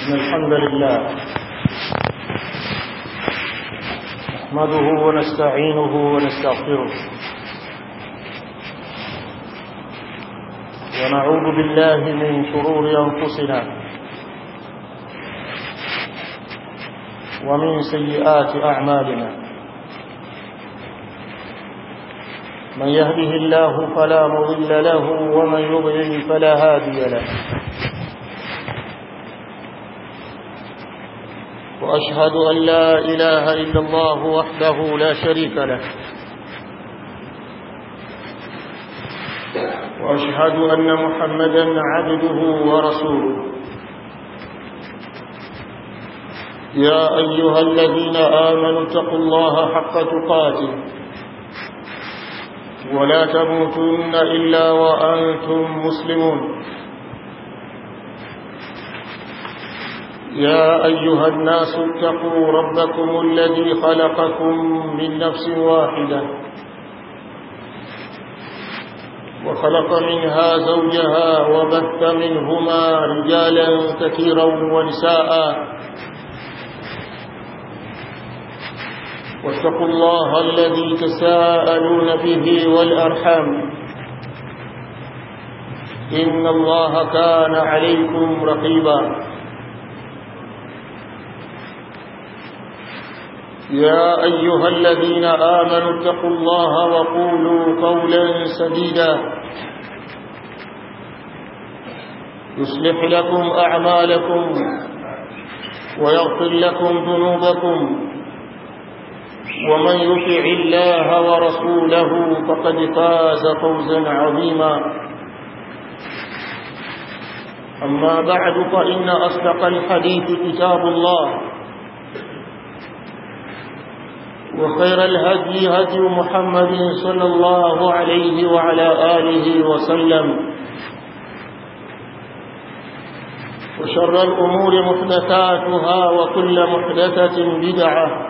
إن الحمد لله نحمده ونستعينه ونستغفره ونعوذ بالله من شرور أنفسنا ومن سيئات أعمالنا من يهده الله فلا مضل له ومن يضلل فلا هادي له وأشهد أن لا إله إلا الله وحده لا شريك له وأشهد أن محمدا عبده ورسوله يا أيها الذين آمنوا اتقوا الله حق تقاته ولا تموتن إلا وأنتم مسلمون يا أيها الناس اتقوا ربكم الذي خلقكم من نفس واحدة وخلق منها زوجها وبث منهما رجالا كثيرا ونساء واتقوا الله الذي تساءلون به والأرحام إن الله كان عليكم رقيبا يا أيها الذين آمنوا اتقوا الله وقولوا قولا سديدا يصلح لكم أعمالكم ويغفر لكم ذنوبكم ومن يطع الله ورسوله فقد فاز فوزا عظيما أما بعد فإن أصدق الحديث كتاب الله وخير الهدي هدي محمد صلى الله عليه وعلى آله وسلم وشر الأمور محدثاتها وكل محدثة بدعة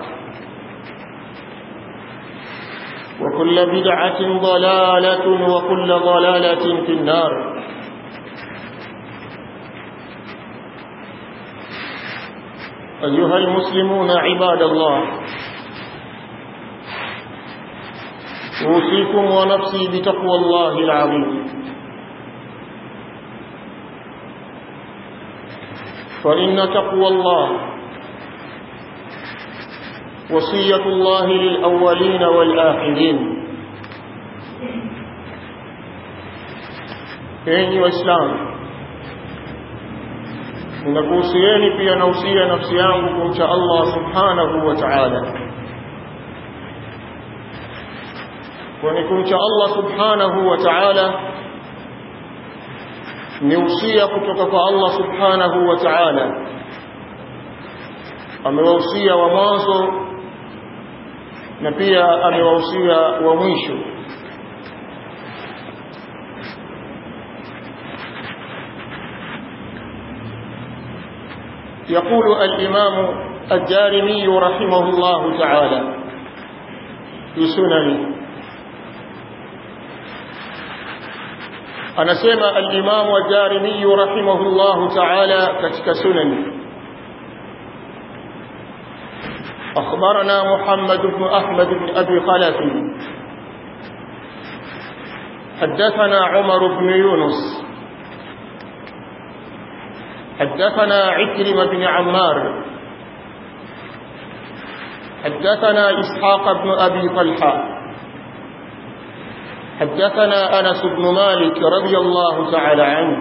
وكل بدعة ضلالة وكل ضلالة في النار أيها المسلمون عباد الله أوصيكم ونفسي بتقوى الله العظيم فإن تقوى الله وصية الله للأولين والآخرين enyi waislamu ninakuhusieni pia nausia nafsi yangu kumcha allah subhanahu wa taala kwani kumcha allah subhanahu wa taala ni usia kutoka kwa allah subhanahu wa taala amewahusia wa mwanzo na pia amewahusia wa mwisho يقول الإمام الدارمي رحمه الله تعالى في سننه anasema al-Imam ad-Darimi rahimahullah ta'ala katika sunani أخبرنا محمد بن أحمد بن أبي خلف حدثنا عمر بن يونس حدثنا عكرمة بن عمار حدثنا إسحاق بن أبي طلحة حدثنا أنس بن مالك رضي الله تعالى عنه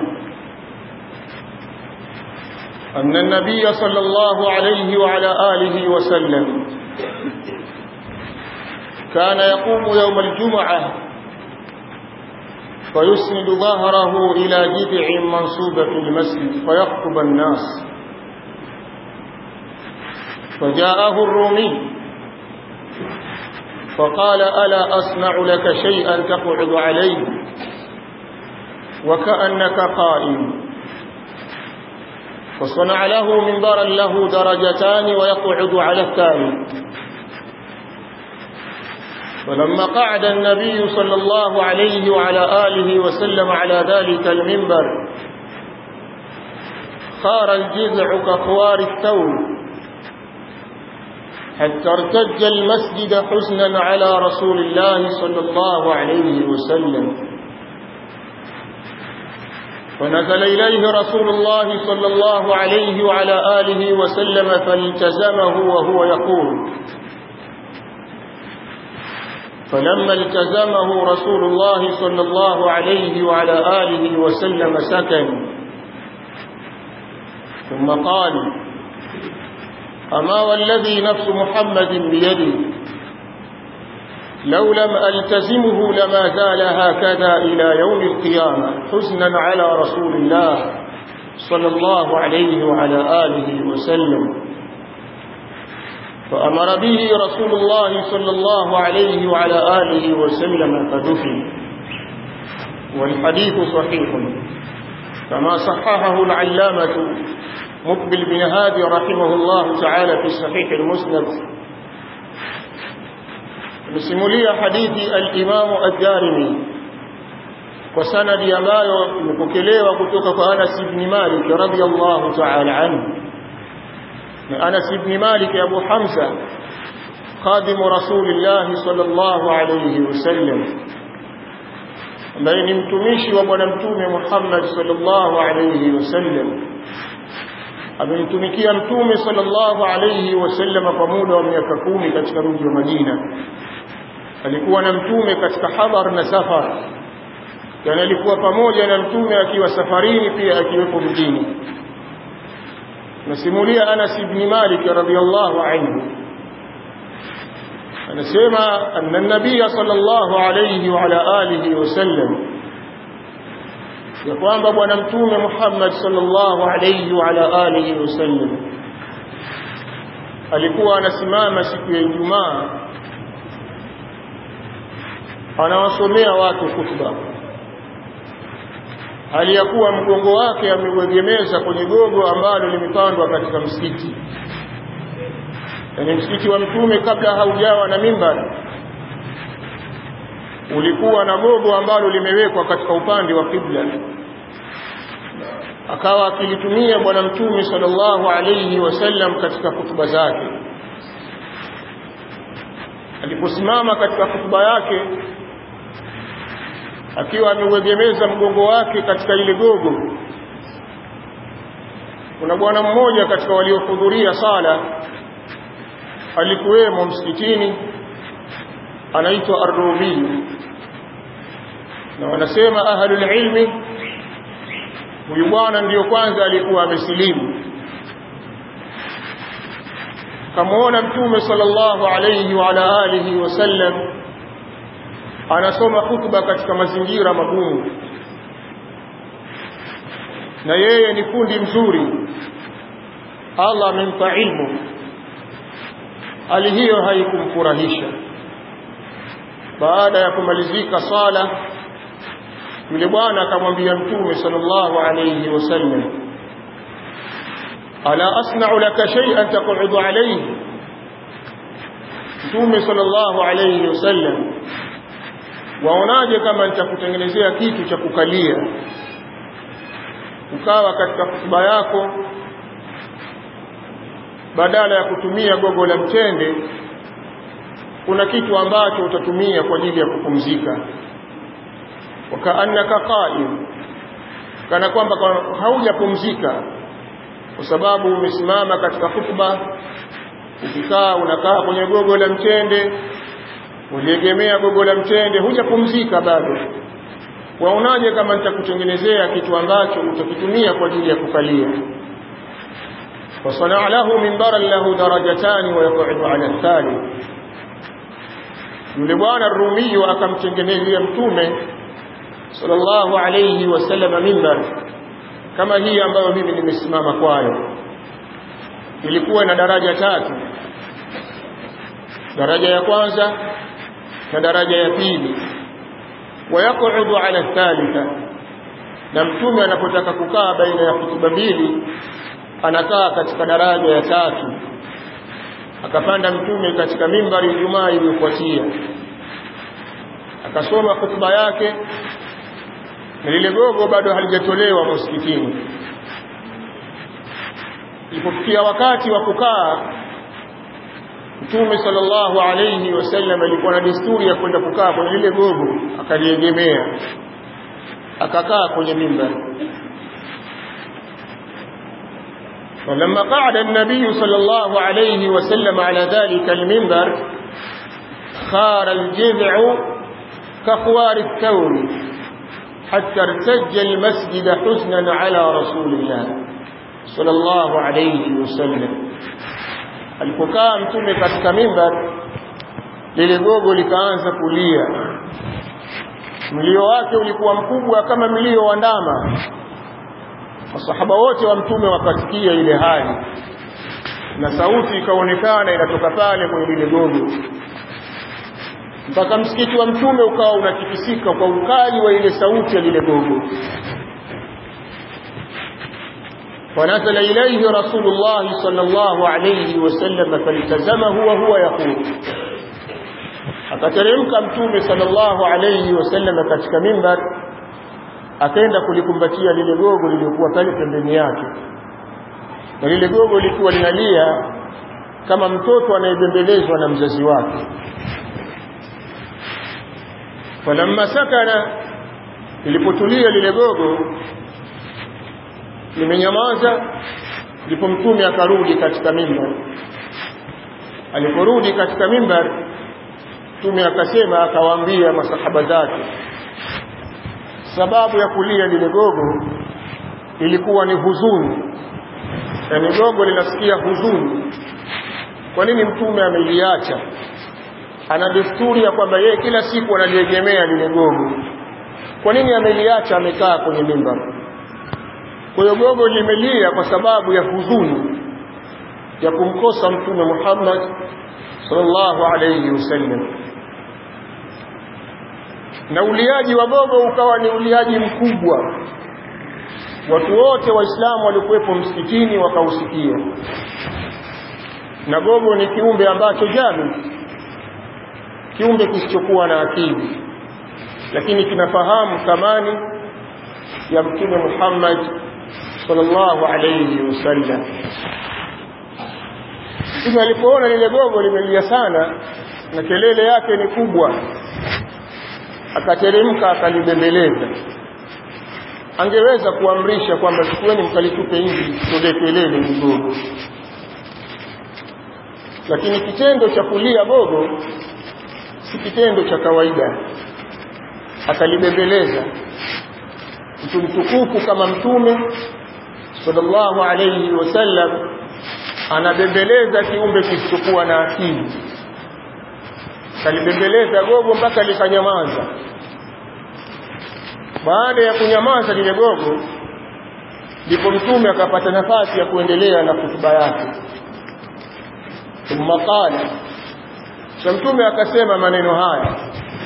أن النبي صلى الله عليه وعلى آله وسلم كان يقوم يوم الجمعة فيسند ظهره إلى جذع منصوبة في المسجد فيخطب الناس فجاءه الرومي فقال ألا أصنع لك شيئا تقعد عليه وكأنك قائم فصنع له منبرا له درجتان ويقعد على الثاني فلما قعد النبي صلى الله عليه وعلى آله وسلم على ذلك المنبر خار الجذع كخوار الثور حتى ارتج المسجد حزنا على رسول الله صلى الله عليه وسلم فنزل إليه رسول الله صلى الله عليه وعلى آله وسلم فالتزمه وهو يقول فلما التزمه رسول الله صلى الله عليه وعلى آله وسلم سكن ثم قال أما والذي نفس محمد بيده لو لم ألتزمه لما زال هكذا إلى يوم القيامة حزنا على رسول الله صلى الله عليه وعلى آله وسلم فأمر به رسول الله صلى الله عليه وعلى آله وسلم فدفن والحديث صحيح كما صححه العلامة مقبل بن هادي رحمه الله تعالى في صحيح المسند msimulia hadithi al-Imam ad-Darimi kwa sanadi ambayo imepokelewa kutoka kwa Anas ibn Malik radhiyallahu ta'ala anhu na Anas ibn Malik Abu Hamza قادم رسول الله صلى الله عليه وسلم ambaye ni mtumishi wa bwana mtume Muhammad sallallahu alayhi wasallam amemtumikia mtume sallallahu alayhi wasallam kwa muda wa miaka kumi katika mji wa Madina alikuwa na mtume katika hadhar na safar yani alikuwa pamoja na mtume akiwa safarini pia akiwepo mjini nasimulia Anas ibn Malik radhiyallahu anhu anasema anna nabiy sallallahu alayhi wa ala alihi wasallam ya kwamba bwana mtume Muhammad sallallahu alayhi wa ala alihi wasallam alikuwa anasimama siku ya Ijumaa anawasomea watu khutba hali ya kuwa mgongo wake ameuegemeza kwenye gogo ambalo limepandwa katika msikiti yaani msikiti wa mtume kabla haujawa na mimbar ulikuwa na gogo ambalo limewekwa katika upande wa kibla akawa akilitumia bwana mtume sallallahu alayhi wasallam katika hutuba zake aliposimama katika hutuba yake akiwa ameuegemeza mgongo wake katika ile gogo kuna bwana mmoja katika waliohudhuria sala alikuwemo msikitini anaitwa Ar-Rumi na wanasema ahlul ilmi huyu bwana ndiyo kwanza alikuwa amesilimu kamuona mtume sallallahu alayhi wa ala alihi wasallam anasoma hutuba katika mazingira magumu na yeye ni fundi mzuri Allah amempa ilmu hali hiyo haikumfurahisha baada ya kumalizika sala yule bwana akamwambia mtume sallallahu alayhi wasallam ala asna'u laka shay'an taq'udu alayhi mtume sallallahu alayhi wasallam waonaje kama nitakutengenezea kitu cha kukalia ukawa katika hutuba yako badala ya kutumia gogo la mtende kuna kitu ambacho utatumia kwa ajili ya kupumzika wakaannaka qa'im kana kwamba haujapumzika kwa sababu umesimama katika hutuba ukikaa unakaa kwenye gogo la mtende uliegemea gogo la mtende hujapumzika bado waonaje kama nitakutengenezea kitu ambacho utakitumia kwa ajili ya kukalia وصنع له منبرا له درجتان ويقعد على الثالث yule bwana Rumi akamtengenezea mtume sallallahu alayhi wasallam mimbar kama hii ambayo mimi nimesimama kwayo ilikuwa na daraja tatu daraja ya kwanza na daraja ya pili wayaqudu ala thalitha na mtume anapotaka kukaa baina ya hutuba mbili anakaa katika daraja ya tatu akapanda mtume katika mimbari Ijumaa iliyofuatia akasoma hutuba yake na lile gogo bado halijatolewa msikitini ilipofikia wakati wa kukaa Mtume sallallahu alayhi wasallam alikuwa na desturi ya kwenda kukaa kwenye lile gogo akaliegemea akakaa kwenye mimbar ولما قعد النبي صلى الله عليه وسلم على ذلك المنبر خار الجذع كخوار الثور حتى ارتج المسجد حزنا على رسول الله صلى الله عليه وسلم alipokaa mtume katika mimbar lile gogo likaanza kulia mlio wake ulikuwa mkubwa kama mlio wa ndama masahaba wote wa mtume wakasikia ile hali na sauti ikaonekana inatoka pale kwenye lile gogo mpaka msikiti wa mtume ukawa unatikisika kwa ukali wa ile sauti ya lile gogo ونزل إليه رسول الله صلى الله عليه وسلم فالتزمه وهو يقول akateremka mtume sallallahu alayhi wasallam katika mimbar akaenda kulikumbatia lile gogo lilikuwa pale pembeni yake na lile gogo lilikuwa linalia kama mtoto anayebembelezwa na mzazi wake falamma sakana lilipotulia lile gogo limenyamaza ndipo mtume akarudi katika mimbar aliporudi katika mimbar mtume akasema akawaambia masahaba zake sababu ya kulia lile gogo ilikuwa ni huzuni yani gogo linasikia huzuni kwa nini mtume ameliacha ana desturi ya kwamba yeye kila siku analiegemea lile gogo kwa nini ameliacha amekaa kwenye mimbar kwa hiyo gogo limelia kwa sababu ya huzuni ya kumkosa mtume Muhammad sallallahu alayhi wasallam na uliaji wa gogo ukawa ni uliaji mkubwa watu wote waislamu walikuwepo msikitini wakausikia na gogo ni kiumbe ambacho jami kiumbe kisichokuwa na akili lakini kinafahamu thamani ya mtume Muhammad sallallahu alayhi wasallam Mtume alipoona lile gogo limelia sana na kelele yake ni kubwa akateremka akalibembeleza angeweza kuamrisha kwamba chukueni mkalitupe nje tolee kelele ni gogo lakini kitendo cha kulia gogo si kitendo cha kawaida akalibembeleza mtu mtukufu kama mtume sallallahu alayhi wasallam anabembeleza kiumbe kisichokuwa na akili kalibembeleza gogo mpaka likanyamaza baada ya kunyamaza lile gogo ndipo mtume akapata nafasi ya kuendelea na hutuba yake thumma qala cha mtume akasema maneno haya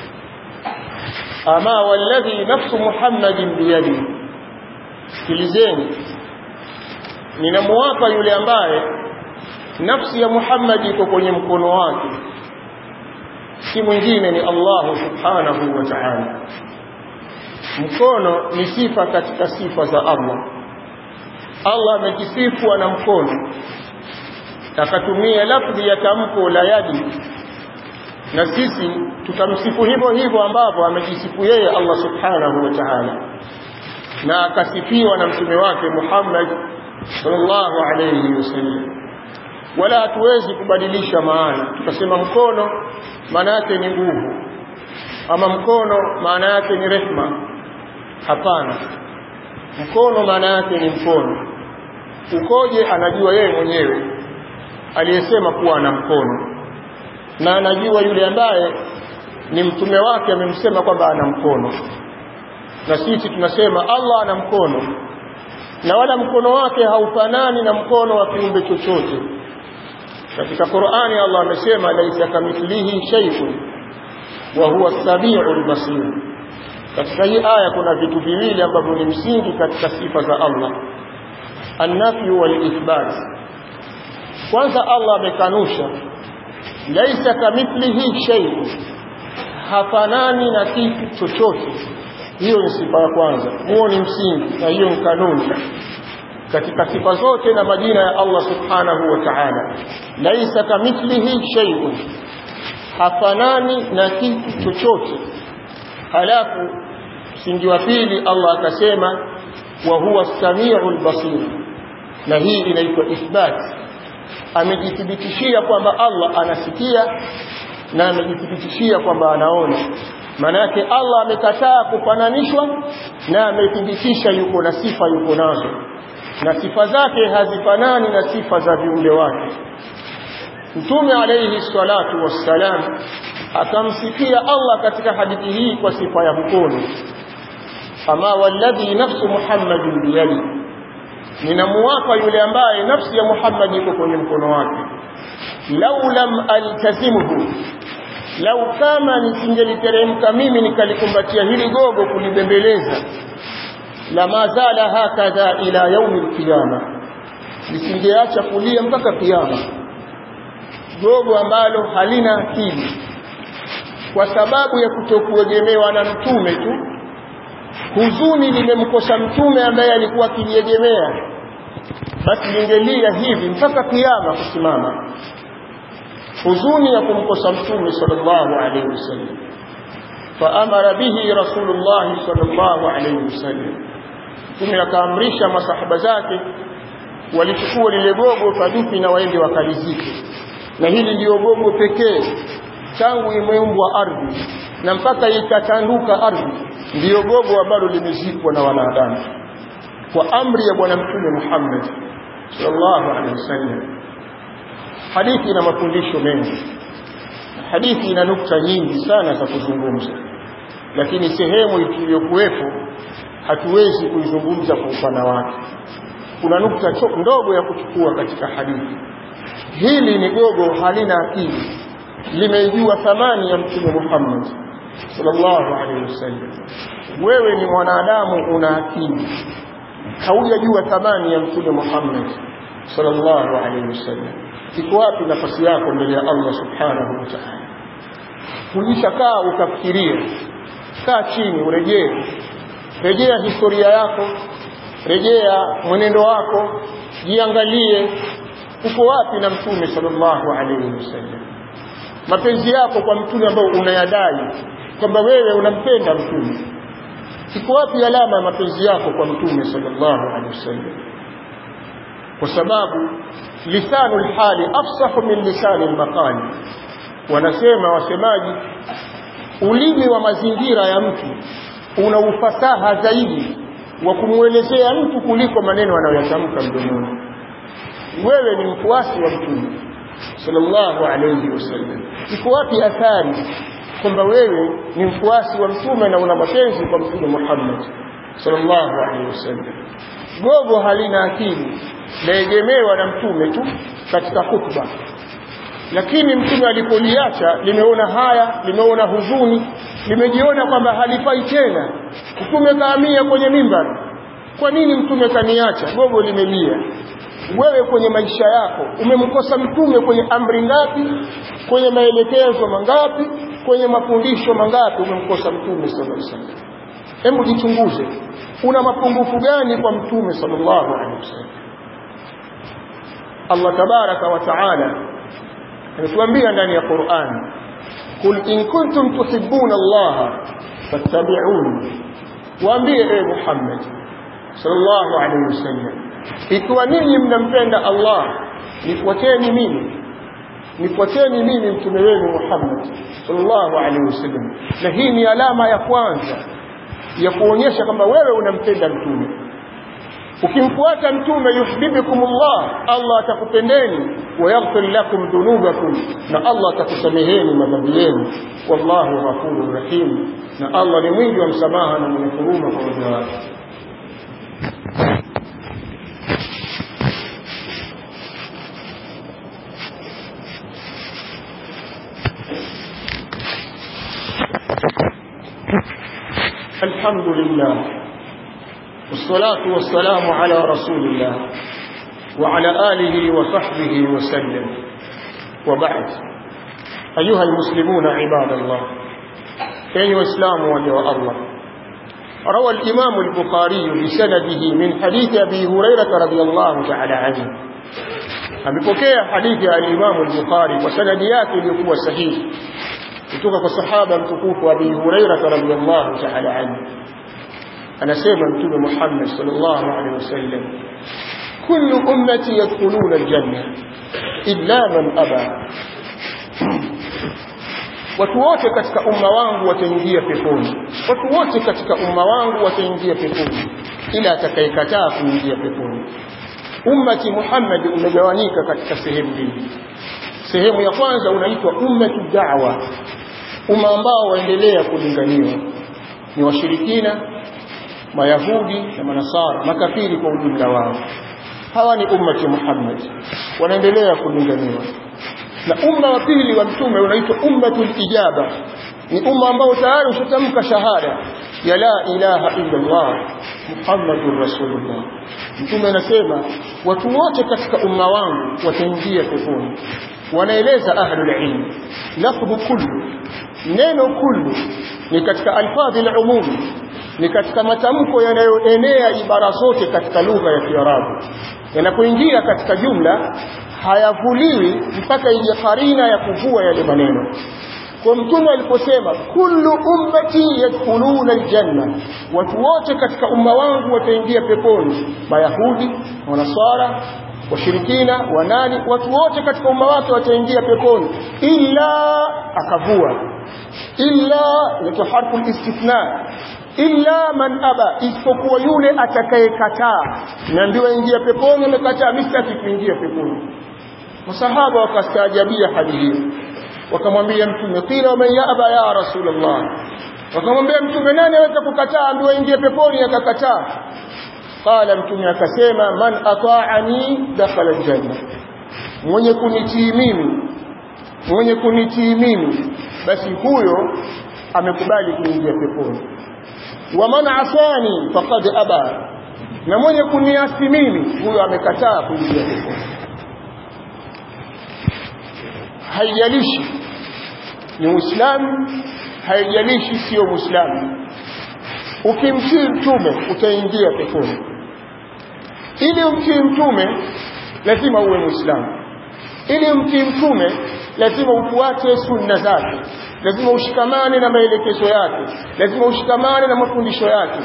ama walladhi nafsu muhammadin biyadi sikilizeni ninamuapa yule ambaye nafsi ya Muhammad iko kwenye mkono wake si mwingine ni Allah subhanahu wa ta'ala mkono ni sifa katika sifa za Allah Allah amejisifu na mkono akatumia lafzi ya tamko la yadi na sisi tutamsifu hivyo hivyo ambavyo amejisifu yeye Allah subhanahu wa ta'ala na akasifiwa na mtume wake Muhammad sallallahu alayhi wasallam wala hatuwezi kubadilisha maana tukasema mkono maana yake ni nguvu ama mkono maana yake ni rehma hapana mkono maana yake ni mkono ukoje anajua yeye mwenyewe aliyesema kuwa ana mkono na anajua yule ambaye ni mtume wake amemsema kwamba ana mkono na sisi tunasema Allah ana mkono na wala mkono wake haufanani na mkono wa kiumbe chochote katika Qur'ani Allah amesema laisa kamithlihi shay'un wa huwa as-sami'ul basir katika hii aya kuna vitu viwili ambavyo ni msingi katika sifa za Allah an-nafy wal ithbat kwanza Allah amekanusha laisa kamithlihi shay'un hafanani na kitu chochote hiyo ni sifa ya kwanza huo ni msingi na hiyo ni kanuni katika sifa zote na majina ya Allah subhanahu wa ta'ala laisa kamithlihi shay'un hafanani na kitu chochote halafu msingi wa pili Allah akasema wa huwa as-sami'ul basir na hii inaitwa ithbat amejithibitishia kwamba Allah anasikia na amejithibitishia kwamba anaona maana yake Allah amekataa kufananishwa na amethibitisha yuko na sifa yuko nazo na sifa zake hazifanani na sifa za viumbe wake Mtume alayhi salatu wassalam akamsifia Allah katika hadithi hii kwa sifa ya mkono ama walladhi nafsu Muhammadin biyadi ninamuwapa yule ambaye nafsi ya Muhammad iko kwenye mkono wake lau lam altazimhu lau kama nisingeliteremka mimi nikalikumbatia hili gogo kulibembeleza lama zala hakadha ila yaumi alqiyama lisingeacha kulia mpaka kiyama gogo ambalo halina akili kwa sababu ya kutokuegemewa na mtume tu huzuni limemkosa mtume ambaye alikuwa akiliegemea basi lingelia hivi mpaka kiyama kusimama huzuni ya kumkosa mtume sallallahu alaihi wasallam faamara bihi rasulullah sallallahu alaihi wasallam mtume akaamrisha masahaba zake walichukua lile gogo fadufi na waende wakalizike na hili ndio gogo pekee tangu imeumbwa ardhi na mpaka ikatanduka ardhi ndiyo gogo ambalo limezikwa na wanadamu kwa amri ya bwana mtume Muhammad sallallahu alaihi wasallam hadithi ina mafundisho mengi hadithi ina nukta nyingi sana za kuzungumza lakini sehemu iliyokuwepo hatuwezi kuizungumza kwa upana wake kuna nukta ndogo ya kuchukua katika hadithi hili ni gogo halina akili limejua thamani ya mtume Muhammad sallallahu alaihi wasallam wewe ni mwanadamu una akili haujajua thamani ya mtume Muhammad sallallahu alaihi wasallam iko wapi nafasi yako mbele ya Allah subhanahu wa ta'ala kulishakaa ukafikiria kaa chini urejee rejea historia yako rejea mwenendo wako jiangalie uko wapi na mtume sallallahu alaihi wasallam mapenzi yako kwa mtume ambao unayadai kwamba wewe unampenda mtume iko wapi alama ya mapenzi yako kwa mtume sallallahu alaihi wasallam kwa sababu lisanu lhali afsahu min lisani lmaqali wanasema wasemaji ulimi wa mazingira ya mtu una ufasaha zaidi wa kumwelezea mtu kuliko maneno anayoyatamka mdomoni wewe ni mfuasi wa mtume sallallahu alayhi wasallam iko wapi athari kwamba wewe ni mfuasi wa mtume na una mapenzi kwa mtume Muhammad sallallahu alayhi wasallam gogo halina akili laegemewa na mtume tu katika khutba lakini mtume alipoliacha limeona haya limeona huzuni limejiona kwamba halifai tena mtume kaamia kwenye mimbar kwa nini mtume kaniacha gogo limelia wewe kwenye maisha yako umemkosa mtume kwenye amri ngapi kwenye maelekezo mangapi kwenye mafundisho mangapi umemkosa mtume sallallahu alaihi wasallam hebu jichunguze una mapungufu gani kwa mtume sallallahu alaihi wasallam Allah tabaraka wa taala anatuambia ndani ya Qur'an kul in kuntum tuhibbuna Allah fattabi'uni waambie e Muhammad sallallahu alaihi wasallam ikiwa ninyi mnampenda Allah nifuateni mimi nifuateni mimi mtume wenu Muhammad sallallahu alaihi wasallam na hii ni alama ya kwanza ya kuonyesha kwamba wewe unampenda mtume ukimfuata mtume yuhibbukumullah Allah atakupendeni wa yaghfir lakum dhunubakum na Allah atakusameheni madhambi yenu wallahu ghafurur rahim na Allah ni mwingi wa msamaha na mwenye huruma kwa waja wake الحمد لله والصلاة والسلام على رسول الله وعلى آله وصحبه وسلم وبعد أيها المسلمون عباد الله أيها الإسلام وجه الله روى الإمام البخاري بسنده من حديث أبي هريرة رضي الله تعالى عنه amepokea hadithi ya al-Imam al-Bukhari kwa sanadi yake iliyokuwa sahihi kutoka kwa sahaba mtukufu Abi Hurairah radhiyallahu ta'ala anhu anasema mtume Muhammad sallallahu alaihi wasallam kullu ummati yadkhuluna al-janna illa man aba watu wote katika umma wangu wataingia peponi watu wote katika umma wangu wataingia peponi ila atakayekataa kuingia peponi ummati Muhammad umegawanyika katika sehemu mbili sehemu ya kwanza unaitwa ummatu da'wa umma ambao waendelea kulinganiwa ni washirikina mayahudi na manasara makafiri kwa ujumla wao hawa ni ummati Muhammad wanaendelea kulinganiwa na umma wa pili wa mtume unaitwa ummatul ijaba ni umma ambao tayari ushatamka shahada ya la ilaha illa Allah Muhammadur Rasulullah mtume anasema watu wote katika umma wangu wataingia peponi wanaeleza ahlul ilm lafdhu kullu neno kullu ni katika alfadhi al-umum ni katika matamko yanayoenea ibara zote katika lugha ya Kiarabu yanapoingia katika jumla hayavuliwi mpaka ije karina ya kuvua yale maneno kwa mtume aliposema kullu ummati yadkhuluna aljanna watu wote katika umma wangu wataingia peponi mayahudi wanaswara washirikina wanani watu wote katika umma wake wataingia peponi illa akavua illa ni harfu istithna illa man aba isipokuwa yule atakayekataa na ndio ingia peponi amekataa mistaki kuingia peponi masahaba wakastaajabia hadi hiyo wakamwambia mtume qila man yaba ya rasulullah wakamwambia mtume nani aweza kukataa ambiwa ingie peponi akakataa qala mtume akasema man ata'ani dakhala aljanna mwenye kunitii mimi mwenye kunitii mimi basi huyo amekubali kuingia peponi wa man asani faqad aba na mwenye kuniasi mimi huyo amekataa kuingia peponi haijalishi ni muislamu haijalishi sio muislamu ukimtii mtume utaingia peponi ili umtii mtume lazima uwe muislamu ili umtii mtume lazima ufuate sunna zake lazima ushikamane na maelekezo yake lazima ushikamane na mafundisho yake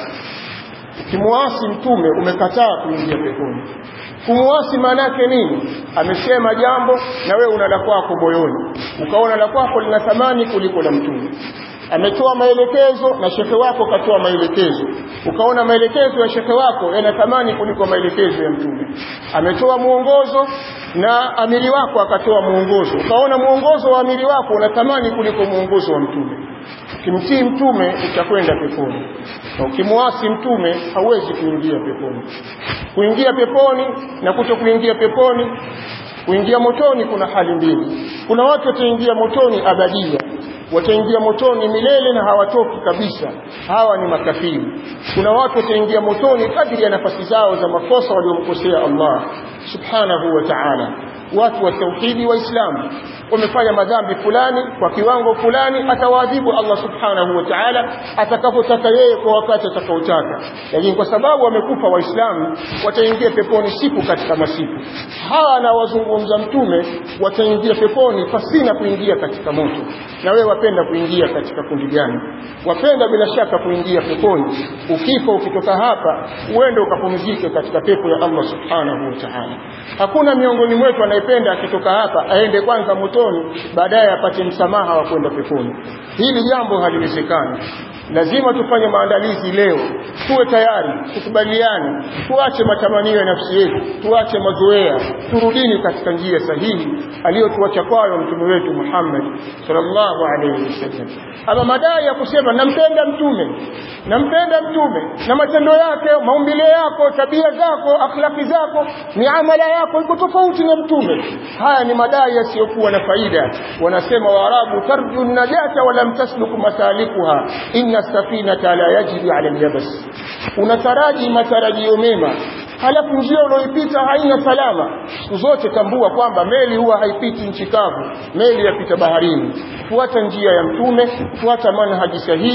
ukimwasi mtume umekataa kuingia peponi kumwasi maana yake nini amesema jambo na wewe una la kwako moyoni ukaona la kwako lina thamani kuliko la mtume ametoa maelekezo na shekhe wako katoa maelekezo ukaona maelekezo ya shekhe wako yana thamani kuliko maelekezo ya mtume ametoa mwongozo na amiri wako akatoa mwongozo ukaona mwongozo wa amiri wako una thamani kuliko mwongozo wa mtume ukimtii mtume utakwenda peponi na ukimwasi mtume hauwezi kuingia peponi kuingia peponi na kuto kuingia peponi kuingia motoni kuna hali mbili kuna watu wataingia motoni abadia wataingia motoni milele na hawatoki kabisa hawa ni makafiri kuna watu wataingia motoni kadri ya nafasi zao za makosa waliomkosea Allah subhanahu wa ta'ala watu wa tauhidi waislamu wamefanya madhambi fulani kwa kiwango fulani atawaadhibu Allah subhanahu wa ta'ala atakapotaka yeye kwa wakati atakaotaka lakini kwa sababu wamekufa waislamu wataingia peponi siku katika masiku hawa anawazungumza mtume wataingia peponi pasina kuingia katika moto na wewe wapenda kuingia katika kundi gani wapenda bila shaka kuingia peponi ukifa ukitoka hapa uende ukapumzike katika pepo ya Allah subhanahu wa ta'ala hakuna miongoni mwetu anayependa akitoka hapa aende kwanza motoni baadaye apate msamaha wa kwenda peponi hili jambo haliwezekani lazima tufanye maandalizi leo tuwe tayari tukubaliane tuache matamanio ya nafsi yetu tuache mazoea turudini katika njia sahihi aliyotuacha kwayo mtume wetu Muhammad sallallahu alaihi wasallam ama madai ya kusema nampenda mtume nampenda mtume na matendo yake maumbile yako tabia zako akhlaki zako miamala yako iko tofauti na mtume haya ni madai yasiyokuwa na faida wanasema waarabu tarju najata wa lam tasluk masalikuha inna safinata la yajri ala alyabas unataraji matarajio mema halafu njia unaoipita haina salama siku zote tambua kwamba meli huwa haipiti nchi kavu meli yapita baharini fuata njia ya mtume fuata manhaji sahihi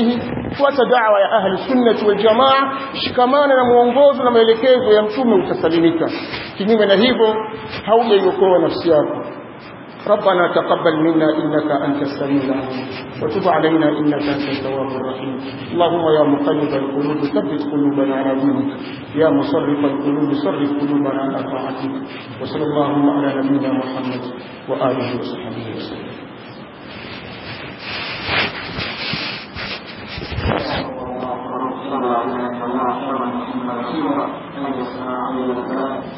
fuata da'wa ya ahli sunnah wal jamaa shikamana na muongozo na maelekezo ya mtume utasalimika kinyume na hivyo haujaiokoa nafsi yako ربنا تقبل منا إنك أنت السميع العليم وتب علينا إنك أنت التواب الرحيم اللهم يا مقلب القلوب ثبت قلوبنا على دينك يا مصرف القلوب صرف قلوبنا على طاعتك وصلى اللهم على نبينا محمد وآله وصحبه وسلم ربنا عليك الله خيرا محمد رسولا أن يسمع عليه